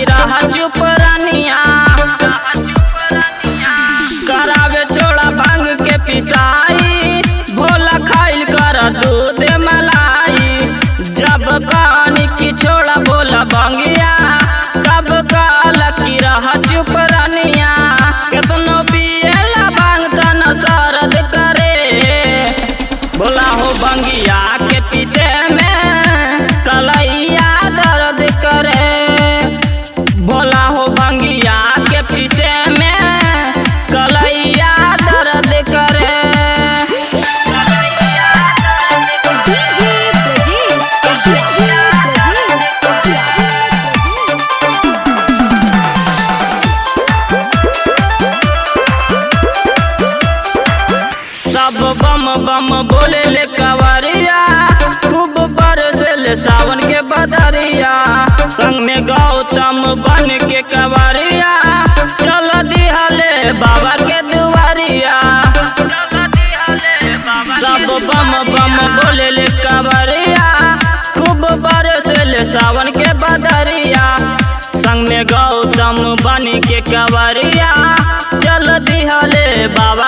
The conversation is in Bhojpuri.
की रहा चुप रानिया करावे छोड़ा भांग के पिसाई भोला खाइल कर दूध मलाई जब कहानी की छोड़ा भोला भंगिया तब काल की रहा चुप रानिया केतनो पियला भांग तन सरद करे बोला हो बंगिया के पीछे में कलैया दर्द करे बोला हो बंगिया के पीछे में कलैया दर्द करे डीजे ब्रजेश चकिया सब बम बम बोले ले कवरिया खूब बरसे ले सावन के बदरिया संग में गौतम बन के कवरिया चल दिहले बाबा के दुआरिया सब बम बम बोले ले कवरिया खूब बरसे ले सावन के बदरिया संग में गौतम बन के कवरिया चल दिहले बाबा